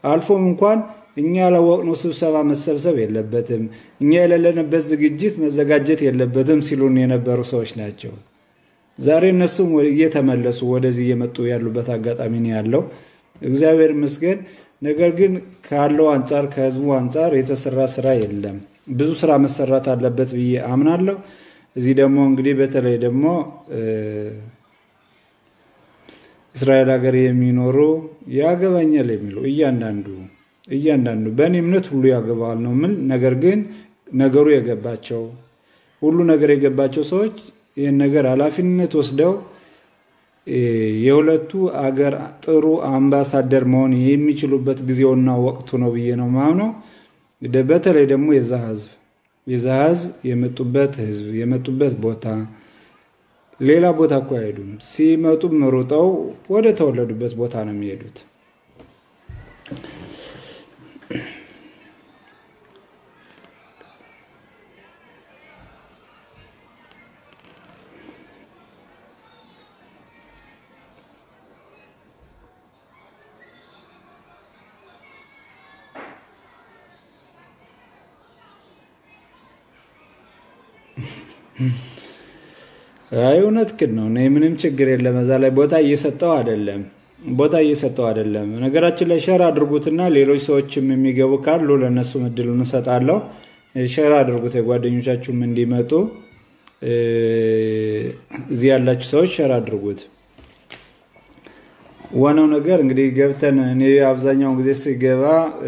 አልፎም እንኳን እኛ ያላወቅነው ስብሰባ መሰብሰብ የለበትም፣ እኛ የሌለንበት ዝግጅት መዘጋጀት የለበትም ሲሉን የነበሩ ሰዎች ናቸው። ዛሬ እነሱም እየተመለሱ ወደዚህ እየመጡ ያሉበት አጋጣሚ ነው ያለው። እግዚአብሔር ይመስገን። ነገር ግን ካለው አንጻር ከህዝቡ አንጻር የተሰራ ስራ የለም። ብዙ ስራ መሰራት አለበት ብዬ አምናለሁ። እዚህ ደግሞ እንግዲህ በተለይ ደግሞ እስራኤል ሀገር የሚኖሩ ያገባኛል የሚሉ እያንዳንዱ እያንዳንዱ በእኔ እምነት ሁሉ ያገባዋል ነው ምን ነገር ግን ነገሩ የገባቸው ሁሉ ነገር የገባቸው ሰዎች ይህን ነገር ኃላፊነት ወስደው የሁለቱ አገር ጥሩ አምባሳደር መሆን የሚችሉበት ጊዜውና ወቅቱ ነው ብዬ ነው ማምነው። በተለይ ደግሞ የዛ ህዝብ የዛ ህዝብ የመጡበት ህዝብ የመጡበት ቦታ ሌላ ቦታ እኮ አይሄዱም። ሲመጡም ሩጠው ወደ ተወለዱበት ቦታ ነው የሚሄዱት። አይ እውነትህን ነው። እኔ ምንም ችግር የለም። እዛ ላይ ቦታ እየሰጠው አይደለም ቦታ እየሰጠው አይደለም። ነገራችን ላይ ሸር አድርጉትና ሌሎች ሰዎችም የሚገቡ ካሉ ለእነሱም እድሉን እሰጣለሁ። ሸር አድርጉት፣ የጓደኞቻችሁም እንዲመጡ እዚህ ያላችሁ ሰዎች ሸር አድርጉት። ዋናው ነገር እንግዲህ ገብተን እኔ አብዛኛውን ጊዜ ስገባ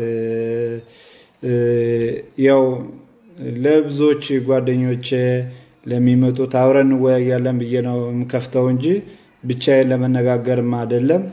ያው ለብዙዎች ጓደኞቼ ለሚመጡት አብረን እንወያያለን ብዬ ነው የምከፍተው እንጂ ብቻዬን ለመነጋገርም አይደለም።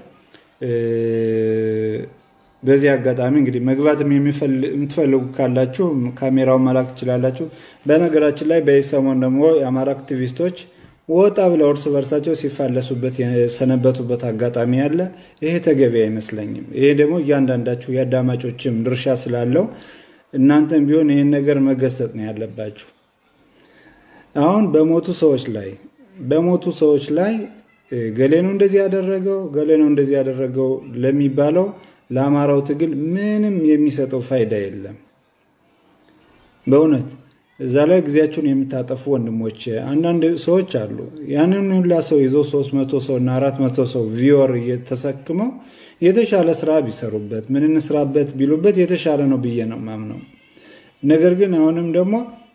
በዚህ አጋጣሚ እንግዲህ መግባትም የምትፈልጉ ካላችሁ ካሜራውን መላክ ትችላላችሁ። በነገራችን ላይ በዚህ ሰሞን ደግሞ የአማራ አክቲቪስቶች ወጣ ብለው እርስ በርሳቸው ሲፋለሱበት የሰነበቱበት አጋጣሚ አለ። ይሄ ተገቢ አይመስለኝም። ይሄ ደግሞ እያንዳንዳችሁ የአዳማጮችም ድርሻ ስላለው እናንተም ቢሆን ይህን ነገር መገሰጥ ነው ያለባችሁ። አሁን በሞቱ ሰዎች ላይ በሞቱ ሰዎች ላይ ገሌ ነው እንደዚህ ያደረገው ገሌ ነው እንደዚህ ያደረገው ለሚባለው ለአማራው ትግል ምንም የሚሰጠው ፋይዳ የለም። በእውነት እዛ ላይ ጊዜያችሁን የምታጠፉ ወንድሞች አንዳንድ ሰዎች አሉ። ያንን ሁላ ሰው ይዘው ሶስት መቶ ሰው እና አራት መቶ ሰው ቪወር እየተሰክመው የተሻለ ስራ ቢሰሩበት ምን እንስራበት ቢሉበት የተሻለ ነው ብዬ ነው ማምነው። ነገር ግን አሁንም ደግሞ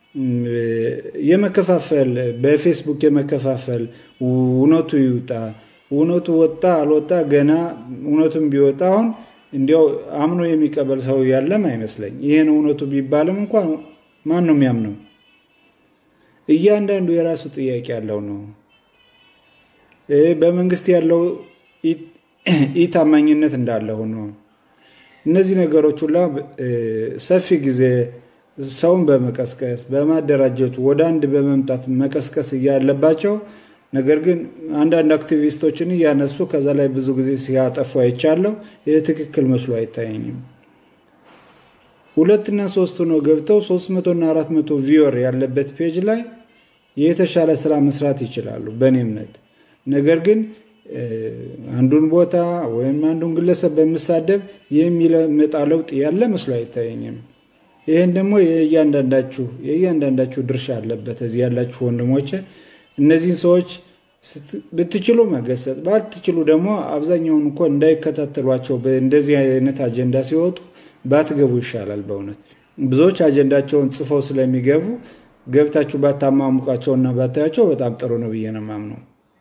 የመከፋፈል በፌስቡክ የመከፋፈል እውነቱ ይውጣ እውነቱ ወጣ አልወጣ ገና እውነቱም ቢወጣ አሁን እንዲያው አምኖ የሚቀበል ሰው ያለም አይመስለኝ። ይህን እውነቱ ቢባልም እንኳን ማን ነው የሚያምነው? እያንዳንዱ የራሱ ጥያቄ ያለው ነው። በመንግስት ያለው ኢታማኝነት እንዳለ ሆኖ እነዚህ ነገሮች ሁላ ሰፊ ጊዜ ሰውን በመቀስቀስ በማደራጀቱ ወደ አንድ በመምጣት መቀስቀስ እያለባቸው ነገር ግን አንዳንድ አክቲቪስቶችን እያነሱ ከዛ ላይ ብዙ ጊዜ ሲያጠፉ አይቻለሁ። ይህ ትክክል መስሎ አይታየኝም። ሁለትና ሶስት ነው ገብተው ሶስት መቶና አራት መቶ ቪወር ያለበት ፔጅ ላይ የተሻለ ስራ መስራት ይችላሉ በእኔ እምነት። ነገር ግን አንዱን ቦታ ወይም አንዱን ግለሰብ በምሳደብ የሚመጣ ለውጥ ያለ መስሎ አይታየኝም። ይህን ደግሞ የእያንዳንዳችሁ የእያንዳንዳችሁ ድርሻ አለበት። እዚህ ያላችሁ ወንድሞቼ እነዚህን ሰዎች ብትችሉ መገሰጥ፣ ባትችሉ ደግሞ አብዛኛውን እኮ እንዳይከታተሏቸው እንደዚህ አይነት አጀንዳ ሲወጡ ባትገቡ ይሻላል። በእውነት ብዙዎች አጀንዳቸውን ጽፈው ስለሚገቡ ገብታችሁ ባታማሙቃቸውና ባታያቸው በጣም ጥሩ ነው ብዬ ነው የማምነው።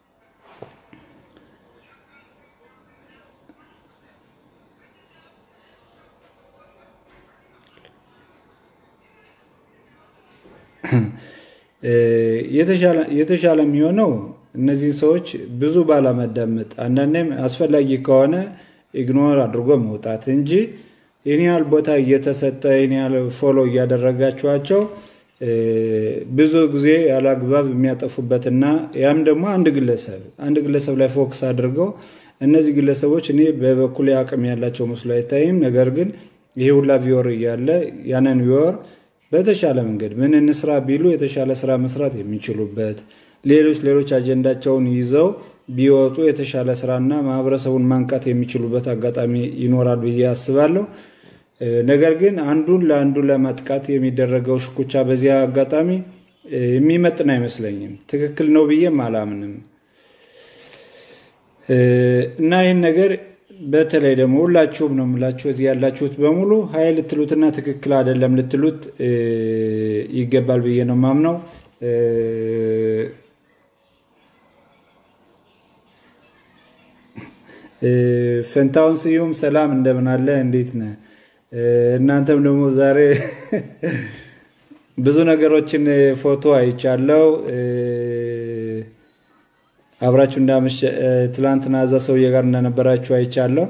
የተሻለ የሚሆነው እነዚህ ሰዎች ብዙ ባላመዳመጥ አንዳንዴም አስፈላጊ ከሆነ ኢግኖር አድርጎ መውጣት እንጂ ይህን ያህል ቦታ እየተሰጠ ይህን ያህል ፎሎ እያደረጋችኋቸው ብዙ ጊዜ ያለአግባብ የሚያጠፉበትና ያም ደግሞ አንድ ግለሰብ አንድ ግለሰብ ላይ ፎክስ አድርገው እነዚህ ግለሰቦች እኔ በበኩል አቅም ያላቸው መስሎ አይታይም። ነገር ግን ይሄ ሁላ ቪወር እያለ ያንን ቪወር በተሻለ መንገድ ምን እንስራ ቢሉ የተሻለ ስራ መስራት የሚችሉበት ሌሎች ሌሎች አጀንዳቸውን ይዘው ቢወጡ የተሻለ ስራና ማህበረሰቡን ማንቃት የሚችሉበት አጋጣሚ ይኖራል ብዬ አስባለሁ። ነገር ግን አንዱን ለአንዱ ለማጥቃት የሚደረገው ሽኩቻ በዚህ አጋጣሚ የሚመጥን አይመስለኝም። ትክክል ነው ብዬም አላምንም እና ይህን ነገር በተለይ ደግሞ ሁላችሁም ነው የምላችሁ እዚህ ያላችሁት በሙሉ ሀይ ልትሉትና ትክክል አይደለም ልትሉት ይገባል ብዬ ነው ማምነው። ፈንታውን ስዩም ሰላም፣ እንደምን አለ? እንዴት ነህ? እናንተም ደግሞ ዛሬ ብዙ ነገሮችን ፎቶ አይቻለው። አብራችሁ እንዳመሸ ትላንትና እዛ ሰውዬ ጋር እንደነበራችሁ አይቻለሁ።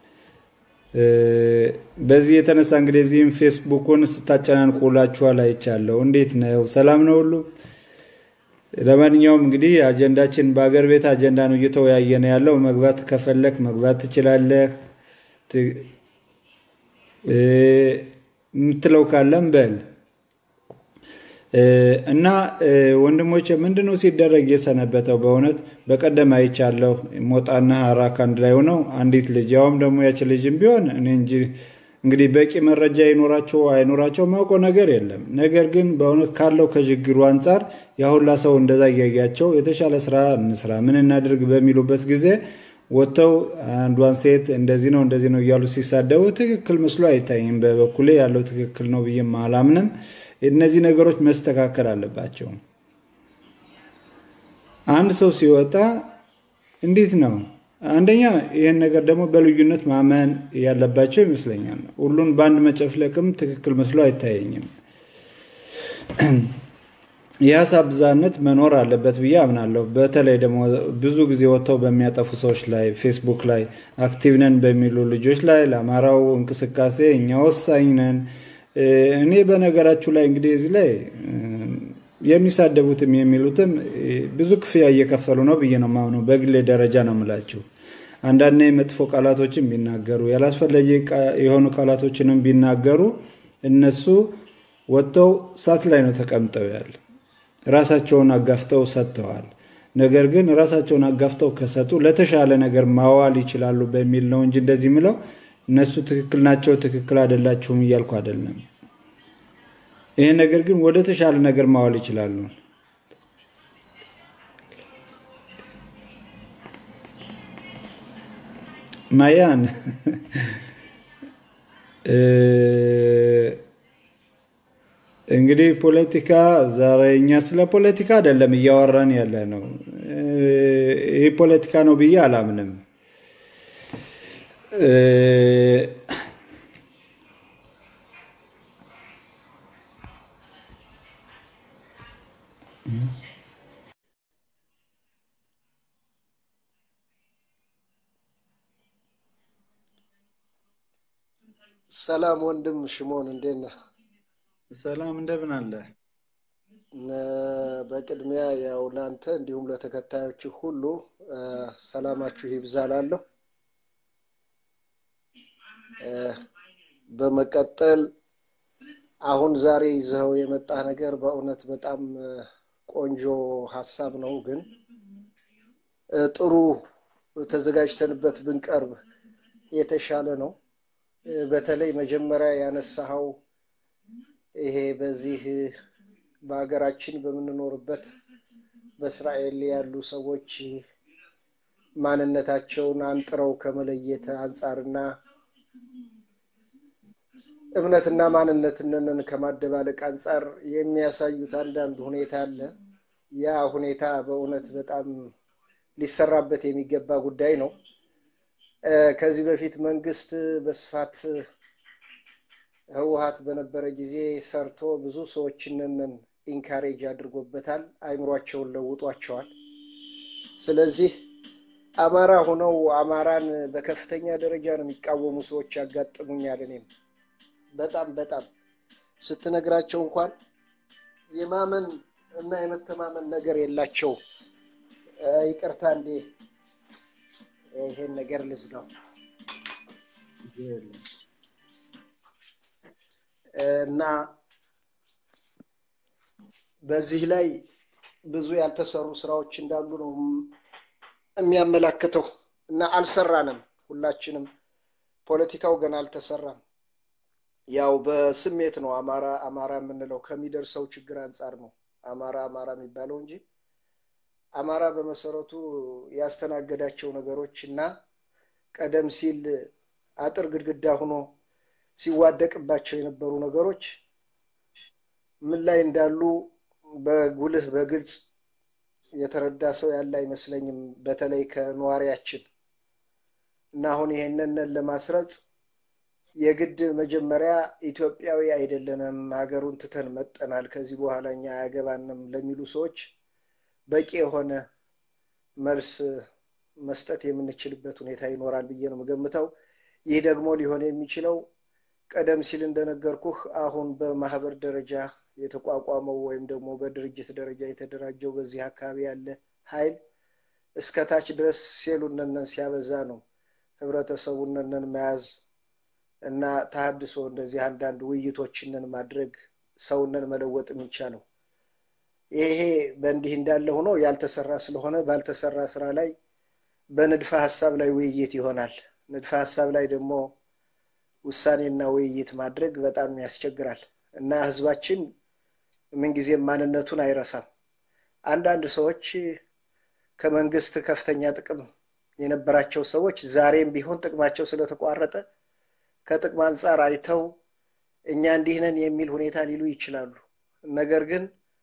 በዚህ የተነሳ እንግዲህ እዚህም ፌስቡኩን ስታጨናንቁ ውላችኋል አይቻለሁ። እንዴት ነው? ሰላም ነው ሁሉ? ለማንኛውም እንግዲህ አጀንዳችን በአገር ቤት አጀንዳ ነው እየተወያየነ ያለው። መግባት ከፈለክ መግባት ትችላለህ። የምትለው ካለም በል እና ወንድሞች ምንድነው ሲደረግ የሰነበተው? በእውነት በቀደም አይቻለሁ። ሞጣና ሀራክ አንድ ላይ ሆነው አንዲት ልጅ ያውም ደግሞ ያች ልጅም ቢሆን እኔ እንጂ እንግዲህ በቂ መረጃ ይኖራቸው አይኖራቸው ማውቀው ነገር የለም። ነገር ግን በእውነት ካለው ከችግሩ አንጻር ያሁላ ሰው እንደዛ እያያቸው የተሻለ ስራ እንስራ፣ ምን እናድርግ በሚሉበት ጊዜ ወጥተው አንዷን ሴት እንደዚህ ነው እንደዚህ ነው እያሉ ሲሳደቡ ትክክል መስሎ አይታይም። በበኩሌ ያለው ትክክል ነው ብዬም አላምንም። እነዚህ ነገሮች መስተካከል አለባቸው። አንድ ሰው ሲወጣ እንዴት ነው አንደኛ ይህን ነገር ደግሞ በልዩነት ማመን ያለባቸው ይመስለኛል። ሁሉን በአንድ መጨፍለቅም ትክክል መስሎ አይታየኝም። የሀሳብ ብዝሃነት መኖር አለበት ብዬ አምናለሁ። በተለይ ደግሞ ብዙ ጊዜ ወጥተው በሚያጠፉ ሰዎች ላይ ፌስቡክ ላይ አክቲቭ ነን በሚሉ ልጆች ላይ ለአማራው እንቅስቃሴ እኛ ወሳኝ ነን እኔ በነገራችሁ ላይ እንግዲህ እዚህ ላይ የሚሳደቡትም የሚሉትም ብዙ ክፍያ እየከፈሉ ነው ብዬ ነው የማምነው። በግሌ ደረጃ ነው የምላችሁ። አንዳንዴ መጥፎ ቃላቶችን ቢናገሩ ያላስፈላጊ የሆኑ ቃላቶችንም ቢናገሩ እነሱ ወጥተው እሳት ላይ ነው ተቀምጠው ያለ ራሳቸውን አጋፍተው ሰጥተዋል። ነገር ግን ራሳቸውን አጋፍተው ከሰጡ ለተሻለ ነገር ማዋል ይችላሉ በሚል ነው እንጂ እንደዚህ ምለው እነሱ ትክክል ናቸው፣ ትክክል አይደላችሁም እያልኩ አይደለም። ይሄ ነገር ግን ወደ ተሻለ ነገር ማዋል ይችላሉ። ማያን እንግዲህ ፖለቲካ ዛሬ እኛ ስለ ፖለቲካ አይደለም እያወራን ያለ ነው። ይህ ፖለቲካ ነው ብዬ አላምንም። ሰላም ወንድም ሽሞን እንዴት ነህ? ሰላም እንደምን አለ? በቅድሚያ ያው ለአንተ እንዲሁም ለተከታዮች ሁሉ ሰላማችሁ ይብዛላለሁ። በመቀጠል አሁን ዛሬ ይዘኸው የመጣ ነገር በእውነት በጣም ቆንጆ ሀሳብ ነው፣ ግን ጥሩ ተዘጋጅተንበት ብንቀርብ የተሻለ ነው። በተለይ መጀመሪያ ያነሳኸው ይሄ በዚህ በሀገራችን በምንኖርበት በእስራኤል ያሉ ሰዎች ማንነታቸውን አንጥረው ከመለየት አንጻርና እምነትና ማንነትንን ከማደባለቅ አንጻር የሚያሳዩት አንዳንድ ሁኔታ አለ። ያ ሁኔታ በእውነት በጣም ሊሰራበት የሚገባ ጉዳይ ነው። ከዚህ በፊት መንግስት በስፋት ህወሀት በነበረ ጊዜ ሰርቶ ብዙ ሰዎችንን ኢንካሬጅ አድርጎበታል። አይምሯቸውን ለውጧቸዋል። ስለዚህ አማራ ሆነው አማራን በከፍተኛ ደረጃ ነው የሚቃወሙ ሰዎች ያጋጥሙኛል። እኔም በጣም በጣም ስትነግራቸው እንኳን የማመን እና የመተማመን ነገር የላቸው። ይቅርታ እንዴ ይሄን ነገር ልዝጋው እና በዚህ ላይ ብዙ ያልተሰሩ ስራዎች እንዳሉ ነው የሚያመላክተው እና አልሰራንም። ሁላችንም ፖለቲካው ገና አልተሰራም። ያው በስሜት ነው አማራ አማራ የምንለው ከሚደርሰው ችግር አንጻር ነው አማራ አማራ የሚባለው እንጂ አማራ በመሰረቱ ያስተናገዳቸው ነገሮች እና ቀደም ሲል አጥር ግድግዳ ሆኖ ሲዋደቅባቸው የነበሩ ነገሮች ምን ላይ እንዳሉ በጉልህ በግልጽ የተረዳ ሰው ያለ አይመስለኝም። በተለይ ከነዋሪያችን እና አሁን ይሄንን ለማስረጽ የግድ መጀመሪያ ኢትዮጵያዊ አይደለንም፣ ሀገሩን ትተን መጠናል፣ ከዚህ በኋላ እኛ አያገባንም ለሚሉ ሰዎች በቂ የሆነ መልስ መስጠት የምንችልበት ሁኔታ ይኖራል ብዬ ነው የምገምተው። ይህ ደግሞ ሊሆን የሚችለው ቀደም ሲል እንደነገርኩህ አሁን በማህበር ደረጃ የተቋቋመው ወይም ደግሞ በድርጅት ደረጃ የተደራጀው በዚህ አካባቢ ያለ ኃይል እስከ ታች ድረስ ሴሉነነን ሲያበዛ ነው ህብረተሰቡነነን መያዝ እና ተሀድሶ እንደዚህ አንዳንድ ውይይቶችንን ማድረግ ሰውነን መለወጥ የሚቻለው። ይሄ በእንዲህ እንዳለ ሆኖ ያልተሰራ ስለሆነ ባልተሰራ ስራ ላይ በንድፈ ሀሳብ ላይ ውይይት ይሆናል። ንድፈ ሀሳብ ላይ ደግሞ ውሳኔና ውይይት ማድረግ በጣም ያስቸግራል እና ህዝባችን ምንጊዜም ማንነቱን አይረሳም። አንዳንድ ሰዎች ከመንግስት ከፍተኛ ጥቅም የነበራቸው ሰዎች ዛሬም ቢሆን ጥቅማቸው ስለተቋረጠ ከጥቅም አንጻር አይተው እኛ እንዲህ ነን የሚል ሁኔታ ሊሉ ይችላሉ። ነገር ግን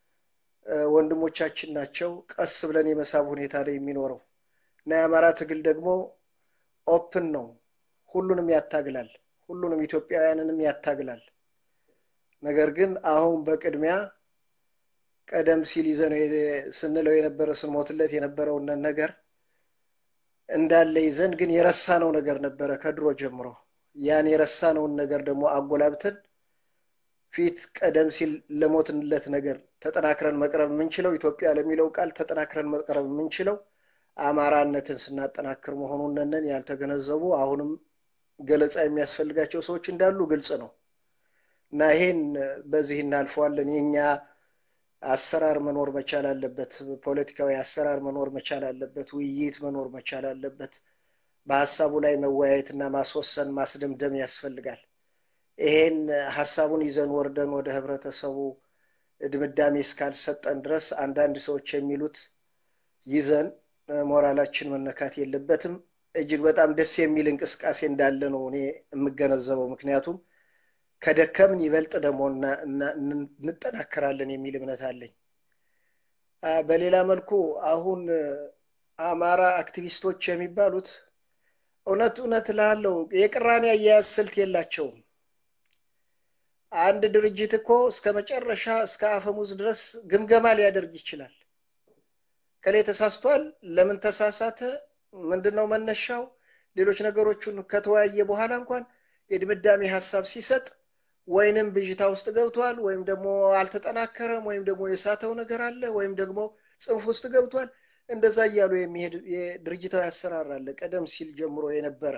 ወንድሞቻችን ናቸው። ቀስ ብለን የመሳብ ሁኔታ ላይ የሚኖረው እና የአማራ ትግል ደግሞ ኦፕን ነው። ሁሉንም ያታግላል። ሁሉንም ኢትዮጵያውያንንም ያታግላል። ነገር ግን አሁን በቅድሚያ ቀደም ሲል ይዘነው ስንለው የነበረ ስንሞትለት የነበረውን ነገር እንዳለ ይዘን ግን የረሳነው ነገር ነበረ ከድሮ ጀምሮ። ያን የረሳነውን ነገር ደግሞ አጎላብተን ፊት ቀደም ሲል ለሞትንለት ነገር ተጠናክረን መቅረብ የምንችለው ኢትዮጵያ ለሚለው ቃል ተጠናክረን መቅረብ የምንችለው አማራነትን ስናጠናክር መሆኑን ነን ያልተገነዘቡ አሁንም ገለጻ የሚያስፈልጋቸው ሰዎች እንዳሉ ግልጽ ነው እና ይሄን በዚህ እናልፈዋለን። የኛ አሰራር መኖር መቻል አለበት። ፖለቲካዊ አሰራር መኖር መቻል አለበት። ውይይት መኖር መቻል አለበት። በሀሳቡ ላይ መወያየትና ማስወሰን ማስደምደም ያስፈልጋል። ይሄን ሀሳቡን ይዘን ወርደን ወደ ህብረተሰቡ ድምዳሜ እስካልሰጠን ድረስ አንዳንድ ሰዎች የሚሉት ይዘን ሞራላችን መነካት የለበትም። እጅግ በጣም ደስ የሚል እንቅስቃሴ እንዳለ ነው እኔ የምገነዘበው። ምክንያቱም ከደከምን ይበልጥ ደግሞ እንጠናከራለን የሚል እምነት አለኝ። በሌላ መልኩ አሁን አማራ አክቲቪስቶች የሚባሉት እውነት እውነት ላለው የቅራኔ አያያዝ ስልት የላቸውም። አንድ ድርጅት እኮ እስከ መጨረሻ እስከ አፈሙዝ ድረስ ግምገማ ሊያደርግ ይችላል። ከላይ ተሳስቷል፣ ለምን ተሳሳተ፣ ምንድነው መነሻው፣ ሌሎች ነገሮቹን ከተወያየ በኋላ እንኳን የድምዳሜ ሀሳብ ሲሰጥ ወይንም ብዥታ ውስጥ ገብቷል፣ ወይም ደግሞ አልተጠናከረም፣ ወይም ደግሞ የሳተው ነገር አለ፣ ወይም ደግሞ ጽንፍ ውስጥ ገብቷል። እንደዛ እያሉ የሚሄድ የድርጅታዊ አሰራር አለ፣ ቀደም ሲል ጀምሮ የነበረ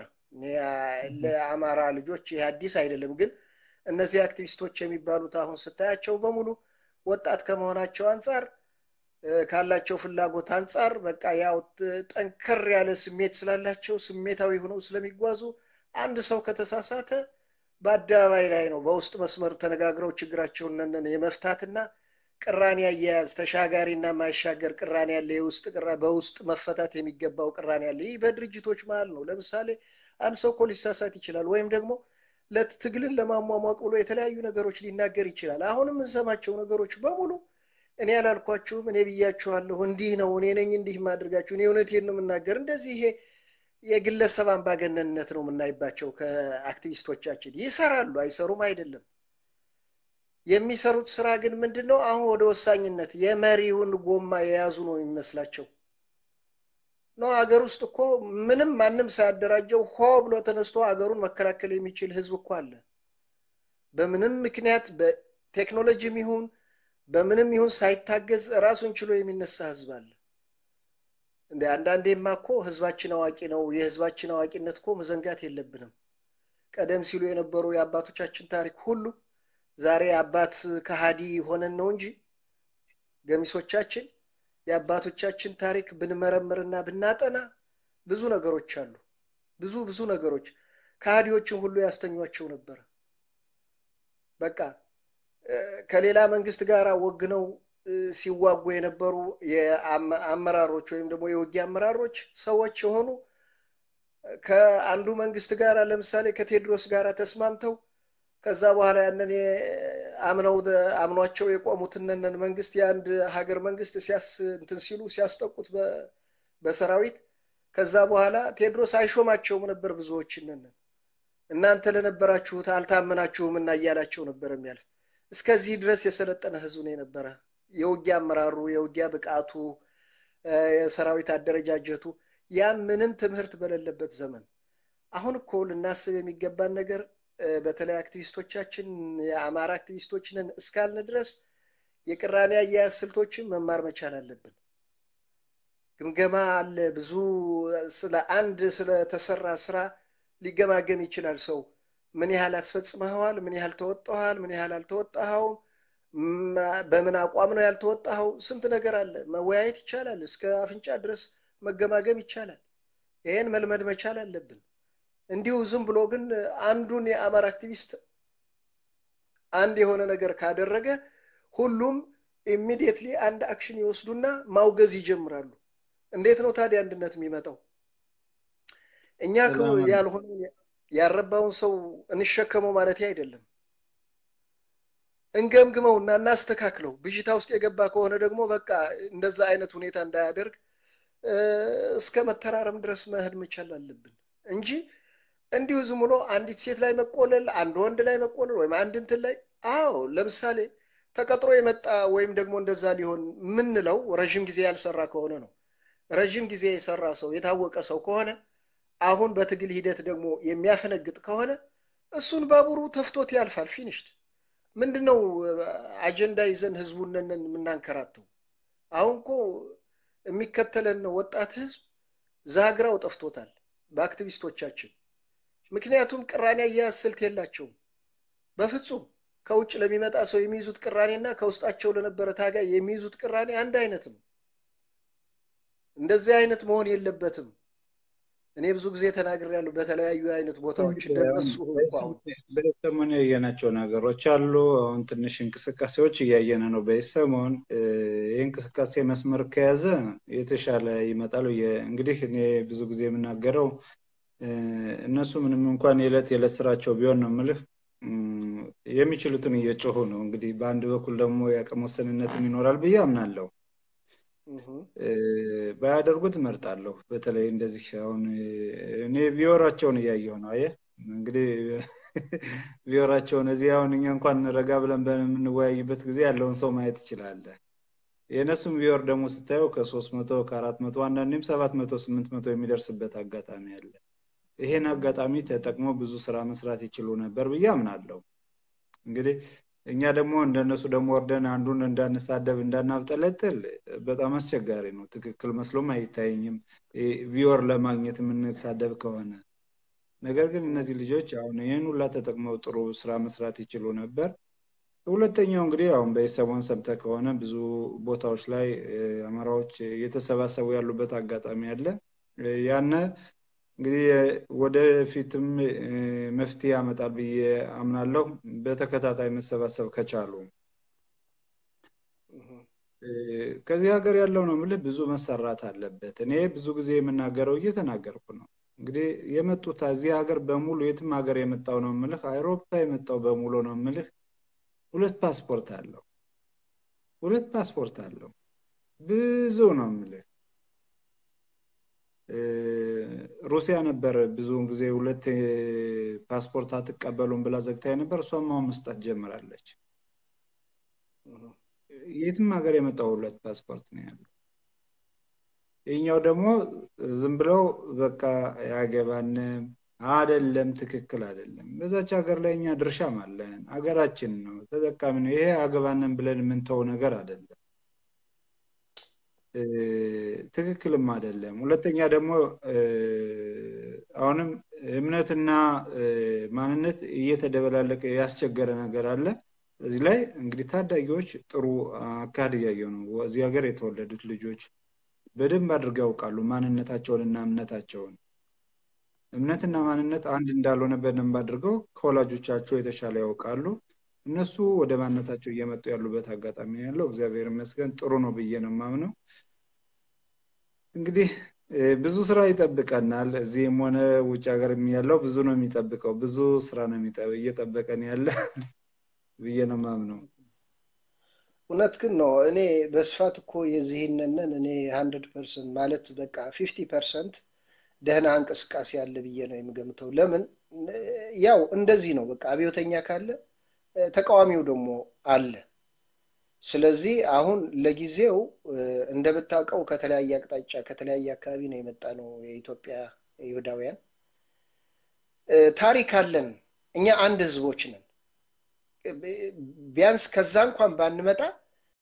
ለአማራ ልጆች ይህ አዲስ አይደለም። ግን እነዚህ አክቲቪስቶች የሚባሉት አሁን ስታያቸው በሙሉ ወጣት ከመሆናቸው አንጻር ካላቸው ፍላጎት አንጻር በቃ ያው ጠንከር ያለ ስሜት ስላላቸው ስሜታዊ ሆነው ስለሚጓዙ አንድ ሰው ከተሳሳተ በአደባባይ ላይ ነው በውስጥ መስመር ተነጋግረው ችግራቸውን ነን የመፍታትና ቅራኔ አያያዝ ተሻጋሪና ማይሻገር ቅራኔ ያለ የውስጥ ቅራ በውስጥ መፈታት የሚገባው ቅራኔ ያለ ይህ በድርጅቶች መሀል ነው። ለምሳሌ አንድ ሰው እኮ ሊሳሳት ይችላል፣ ወይም ደግሞ ለትግልን ለማሟሟቅ ብሎ የተለያዩ ነገሮች ሊናገር ይችላል። አሁን የምንሰማቸው ነገሮች በሙሉ እኔ ያላልኳችሁም እኔ ብያችኋለሁ፣ እንዲህ ነው፣ እኔ ነኝ እንዲህ የማደርጋችሁ፣ እኔ እውነቴን ነው የምናገር። እንደዚህ ይሄ የግለሰብ አምባገነንነት ነው የምናይባቸው። ከአክቲቪስቶቻችን ይሰራሉ፣ አይሰሩም አይደለም። የሚሰሩት ስራ ግን ምንድን ነው? አሁን ወደ ወሳኝነት የመሪውን ጎማ የያዙ ነው የሚመስላቸው ነው። አገር ውስጥ እኮ ምንም ማንም ሳያደራጀው ሆ ብሎ ተነስቶ አገሩን መከላከል የሚችል ህዝብ እኮ አለ። በምንም ምክንያት በቴክኖሎጂም ይሁን በምንም ይሁን ሳይታገዝ ራሱን ችሎ የሚነሳ ህዝብ አለ። እንደ አንዳንዴማ እኮ ህዝባችን አዋቂ ነው። የህዝባችን አዋቂነት እኮ መዘንጋት የለብንም። ቀደም ሲሉ የነበሩ የአባቶቻችን ታሪክ ሁሉ ዛሬ አባት ከሃዲ ሆነን ነው እንጂ ገሚሶቻችን የአባቶቻችን ታሪክ ብንመረምርና ብናጠና ብዙ ነገሮች አሉ። ብዙ ብዙ ነገሮች ከሃዲዎችን ሁሉ ያስተኟቸው ነበረ። በቃ ከሌላ መንግስት ጋር ወግነው ሲዋጉ የነበሩ የአመራሮች ወይም ደግሞ የውጊያ አመራሮች ሰዎች የሆኑ ከአንዱ መንግስት ጋር ለምሳሌ ከቴዎድሮስ ጋር ተስማምተው ከዛ በኋላ ያንን አምነው አምኗቸው የቆሙትነን መንግስት የአንድ ሀገር መንግስት ሲያስ እንትን ሲሉ ሲያስጠቁት በሰራዊት ከዛ በኋላ ቴዎድሮስ አይሾማቸውም ነበር ብዙዎችንን እናንተ ለነበራችሁት አልታመናችሁም እና እያላቸው ነበር የሚያልፍ እስከዚህ ድረስ የሰለጠነ ህዝብ ነው የነበረ የውጊያ አመራሩ የውጊያ ብቃቱ የሰራዊት አደረጃጀቱ ያ ምንም ትምህርት በሌለበት ዘመን አሁን እኮ ልናስብ የሚገባን ነገር በተለይ አክቲቪስቶቻችን የአማራ አክቲቪስቶችንን እስካልን ድረስ የቅራኔ አያያዝ ስልቶችን መማር መቻል አለብን ግምገማ አለ ብዙ ስለ አንድ ስለተሰራ ስራ ሊገማገም ይችላል ሰው ምን ያህል አስፈጽመኸዋል ምን ያህል ተወጣሃል ምን ያህል አልተወጣኸውም በምን አቋም ነው ያልተወጣኸው ስንት ነገር አለ መወያየት ይቻላል እስከ አፍንጫ ድረስ መገማገም ይቻላል ይህን መልመድ መቻል አለብን እንዲሁ ዝም ብሎ ግን አንዱን የአማራ አክቲቪስት አንድ የሆነ ነገር ካደረገ ሁሉም ኢሚዲየትሊ አንድ አክሽን ይወስዱና ማውገዝ ይጀምራሉ እንዴት ነው ታዲያ አንድነት የሚመጣው እኛ ያልሆነ ያረባውን ሰው እንሸከመው ማለት አይደለም እንገምግመውና እናስተካክለው ብዥታ ውስጥ የገባ ከሆነ ደግሞ በቃ እንደዛ አይነት ሁኔታ እንዳያደርግ እስከ መተራረም ድረስ መሄድ መቻል አለብን እንጂ እንዲሁ ዝም ብሎ አንዲት ሴት ላይ መቆለል አንድ ወንድ ላይ መቆለል ወይም አንድ እንትን ላይ አዎ ለምሳሌ ተቀጥሮ የመጣ ወይም ደግሞ እንደዛ ሊሆን ምንለው ረዥም ጊዜ ያልሰራ ከሆነ ነው ረዥም ጊዜ የሰራ ሰው የታወቀ ሰው ከሆነ አሁን በትግል ሂደት ደግሞ የሚያፈነግጥ ከሆነ እሱን ባቡሩ ተፍቶት ያልፋል ፊኒሽድ ምንድነው አጀንዳ ይዘን ህዝቡንን የምናንከራተው አሁን እኮ የሚከተለን ወጣት ህዝብ ዛግራው ጠፍቶታል በአክቲቪስቶቻችን ምክንያቱም ቅራኔ አያያዝ ስልት የላቸውም በፍጹም ከውጭ ለሚመጣ ሰው የሚይዙት ቅራኔና ከውስጣቸው ለነበረ ታጋይ የሚይዙት ቅራኔ አንድ አይነት ነው እንደዚህ አይነት መሆን የለበትም እኔ ብዙ ጊዜ ተናግር ያሉ በተለያዩ አይነት ቦታዎች እንደነሱ በሰሞን ያየናቸው ነገሮች አሉ አሁን ትንሽ እንቅስቃሴዎች እያየነ ነው በሰሞን ይህ እንቅስቃሴ መስመር ከያዘ የተሻለ ይመጣል እንግዲህ እኔ ብዙ ጊዜ የምናገረው እነሱ ምንም እንኳን የዕለት የዕለት ስራቸው ቢሆን ነው ምልህ የሚችሉትን እየጮሁ ነው እንግዲህ በአንድ በኩል ደግሞ የአቅም ወሰንነትም ይኖራል ብዬ አምናለሁ ባያደርጉት እመርጣለሁ በተለይ እንደዚህ አሁን እኔ ቪዮራቸውን እያየው ነው አየ እንግዲህ ቪዮራቸውን እዚህ አሁን እኛ እንኳን ረጋ ብለን በምንወያይበት ጊዜ ያለውን ሰው ማየት ይችላለ የእነሱም ቪዮር ደግሞ ስታየው ከሶስት መቶ ከአራት መቶ አንዳንዴም ሰባት መቶ ስምንት መቶ የሚደርስበት አጋጣሚ አለ ይሄን አጋጣሚ ተጠቅሞ ብዙ ስራ መስራት ይችሉ ነበር ብዬ አምናለሁ እንግዲህ እኛ ደግሞ እንደነሱ ደግሞ ወርደን አንዱን እንዳንሳደብ እንዳናብጠለጥል በጣም አስቸጋሪ ነው ትክክል መስሎም አይታየኝም ቪወር ለማግኘት የምንሳደብ ከሆነ ነገር ግን እነዚህ ልጆች አሁን ይህን ሁላ ተጠቅመው ጥሩ ስራ መስራት ይችሉ ነበር ሁለተኛው እንግዲህ አሁን በሰሞን ሰምተ ከሆነ ብዙ ቦታዎች ላይ አማራዎች እየተሰባሰቡ ያሉበት አጋጣሚ አለ ያነ እንግዲህ ወደፊትም መፍትሄ ያመጣል ብዬ አምናለሁ በተከታታይ መሰባሰብ ከቻሉ ከዚህ ሀገር ያለው ነው ምልህ ብዙ መሰራት አለበት እኔ ብዙ ጊዜ የምናገረው እየተናገርኩ ነው እንግዲህ የመጡት እዚህ ሀገር በሙሉ የትም ሀገር የመጣው ነው ምልህ አይሮፓ የመጣው በሙሉ ነው ምልህ ሁለት ፓስፖርት አለው ሁለት ፓስፖርት አለው ብዙ ነው ምልህ ሩሲያ ነበር ብዙውን ጊዜ ሁለት ፓስፖርት አትቀበሉም ብላ ዘግታ ነበር እሷም አሁን መስጠት ጀምራለች የትም ሀገር የመጣው ሁለት ፓስፖርት ነው ያለው ይኛው ደግሞ ዝም ብለው በቃ ያገባንም አደለም ትክክል አደለም በዛች ሀገር ላይ እኛ ድርሻም አለን ሀገራችን ነው ተጠቃሚ ነው ይሄ አገባንን ብለን የምንተው ነገር አደለም ትክክልም አይደለም ሁለተኛ ደግሞ አሁንም እምነትና ማንነት እየተደበላለቀ ያስቸገረ ነገር አለ እዚህ ላይ እንግዲህ ታዳጊዎች ጥሩ አካሄድ እያየው ነው። እዚህ ሀገር የተወለዱት ልጆች በደንብ አድርገው ያውቃሉ ማንነታቸውንና እምነታቸውን። እምነትና ማንነት አንድ እንዳልሆነ በደንብ አድርገው ከወላጆቻቸው የተሻለ ያውቃሉ። እነሱ ወደ ማንነታቸው እየመጡ ያሉበት አጋጣሚ ያለው እግዚአብሔር ይመስገን ጥሩ ነው ብዬ ነው የማምነው። እንግዲህ ብዙ ስራ ይጠብቀናል። እዚህም ሆነ ውጭ ሀገር ያለው ብዙ ነው የሚጠብቀው። ብዙ ስራ ነው እየጠበቀን ያለ ብዬ ነው ማምነው። እውነት ግን ነው። እኔ በስፋት እኮ የዚህንንን እኔ ሀንድርድ ፐርሰንት ማለት በቃ ፊፍቲ ፐርሰንት ደህና እንቅስቃሴ አለ ብዬ ነው የምገምተው። ለምን ያው እንደዚህ ነው። በቃ አብዮተኛ ካለ ተቃዋሚው ደግሞ አለ። ስለዚህ አሁን ለጊዜው እንደምታውቀው ከተለያየ አቅጣጫ ከተለያየ አካባቢ ነው የመጣ ነው የኢትዮጵያ ይሁዳውያን ታሪክ አለን። እኛ አንድ ህዝቦች ነን። ቢያንስ ከዛ እንኳን ባንመጣ